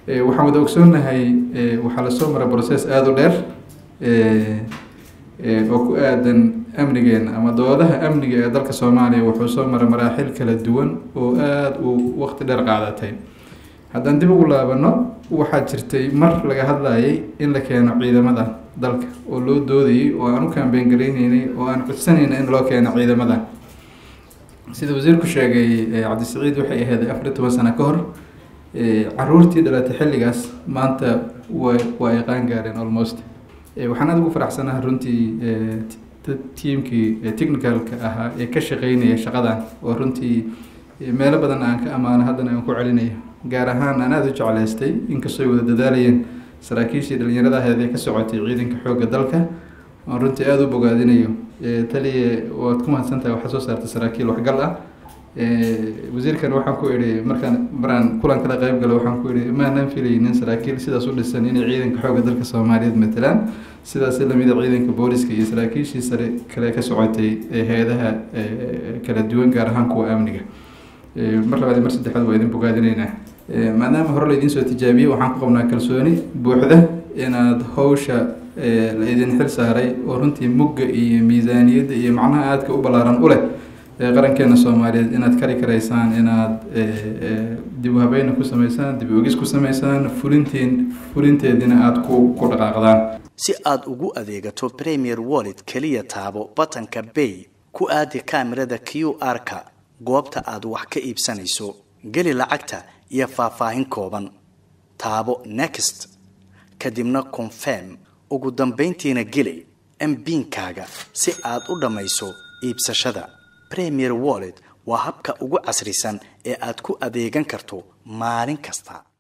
waxaan wada ogsoonahay waxaa lasoo maray process aada u dheer oo ku aadan amnigeena ama doodaha amniga ee dalka soomaaliya wuxuu soo maray maraaxil kala duwan oo aada uu waqti dheer qaadatay haddaan dib ugu laabano waxaa jirtay mar laga hadlayay in la keeno ciidamada dalka oo loo doodayay oo aan u kaambeen garayneynay oo aan codsanayna in loo keeno ciidamada sida wasiirku sheegay cabdisaciid waxay ahayd afar iyo toban sano ka hor caruurtii dhalatay xilligaas maanta wa waa ay qaan gaareen almost waxaan aada ugu faraxsanaha runtii tiimkii technicalka ahaa ee ka shaqeynaya shaqadan oo runtii meelo badan aan ka amaano haddana aan ku celinayo gaar ahaan aan aada u jeclaystay inkastoo ay wada dadaalayeen saraakiishii dhalinyarada aheed ee ka socotay ciidanka xoogga dalka aan runtii aada u bogaadinayo taliye waad ku mahadsantahay waxaa soo saartay saraakiil waxgal ah wasiirkan waxaan ku idhi markaan maraan kulan kala qayb galo waxaan ku idhi maanan filaynin saraakiil sidaas u dhisan inay ciidanka xoogga dalka soomaaliyeed matalaan sidaas lamida ciidanka booliska iyo saraakiishii sare kale ka socotay hay-adaha kala duwan gaar ahaan kuwa amniga mar labaad mar saddexaad waa idin bogaadinaynaa maadaama hore laydin soo tijaabiyey waxaan ku qabnaa kalsooni buuxda inaad hawsha la idin xil saaray oo runtii mugga iyo miisaaniyadda iyo macnaha aadka u ballaaran u leh qarankeena soomaaliyeed inaad kari karaysaan inaad dib u habeyna ku sameysaan dib ogis ku sameysaan fulintiin fulinteediina aada ku ku dhaqaaqdaan si aad ugu adeegato premier wallet keliya taabo batanka bay ku aadi kaamirada q r-ka goobta aad wax ka iibsanayso geli lacagta iyo faahfaahin kooban taabo next kadibna confirm ugu dambayntiina geli mbiinkaaga si aad u dhammayso iibsashada premier wallet waa habka ugu casrisan ee aad ku adeegan karto maalin kasta